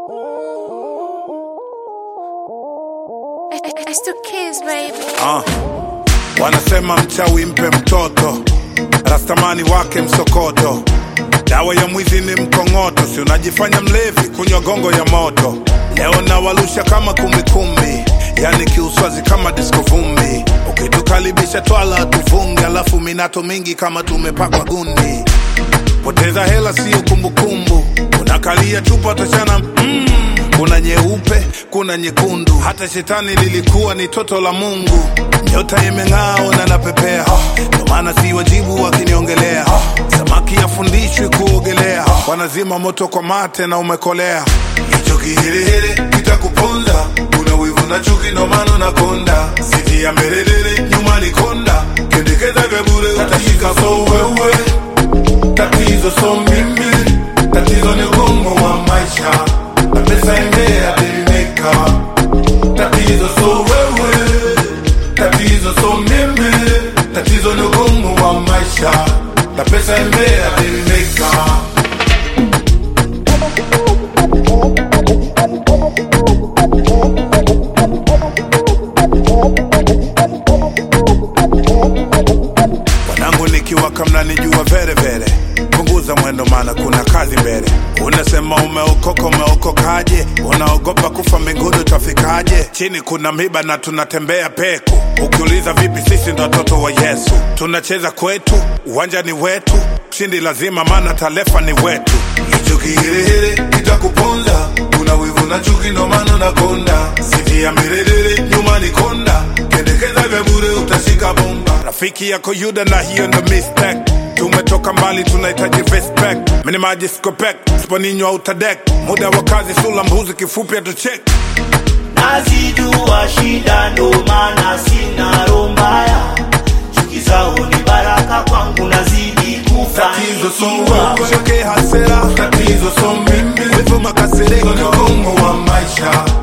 It's the kids, baby. Ah, wanasema mchawi mpe mtoto, rastamani wake msokoto. Dawa ya mwizi ni mkongoto, si unajifanya mlevi, kunywa gongo ya moto. Leo nawalusha kama kumbikumbi, yani kiuswazi kama disko vumbi. Ukitukaribisha twala tufunge, alafu minato mingi kama tumepakwa gundi. Poteza hela sio kumbukumbu, unakalia chupa tachana mm. Kuna nyeupe, kuna nyekundu, hata shetani lilikuwa ni toto la Mungu. Nyota imeng'aa na napepea, ndo maana si wajibu wakiniongelea. Samaki afundishwi kuogelea, wanazima moto kwa mate na umekolea. Hicho kihirihiri kitakuponza, kuna wivu na chuki, ndo maana unakonda. Siti ya mbelelele, nyuma ni konda, kendekeza vya bure utashika so wewe tatizo so mimi, tatizo ni ugumu wa maisha na pesa imea bilimeka. Tatizo so wewe, tatizo so mimi, tatizo ni ugumu wa maisha na pesa imea bilimeka. Wanangu nikiwaka mnanijua vere vere, punguza mwendo maana kuna kazi mbele. Unasema umeokoka, umeokokaje? Unaogopa kufa mbinguni utafikaje? Chini kuna miba na tunatembea peku. Ukiuliza vipi, sisi ndo watoto wa Yesu, tunacheza kwetu, uwanja ni wetu, shindi lazima, maana talefa ni wetu. Hicho kihirihiri kitakuponza, kuna wivu na chuki, ndo maana unakonda. Siti ya milelele, nyuma ni konda, kendekeza vya bure utashika bomba. Rafiki yako Yuda na hiyo ndo mistake. Tumetoka mbali, tunahitaji respect. Mini maji skopek, sponinywa utadek. Muda wa kazi, sula mbuzi, kifupi atuchek. nazijua shida ndo maana sina roho mbaya chuki zao ni baraka kwangu nazidi Tatizo so kufanikiwa wewe, hasera. Tatizo so mimi, wivu makasiriko, ni ugumu wa maisha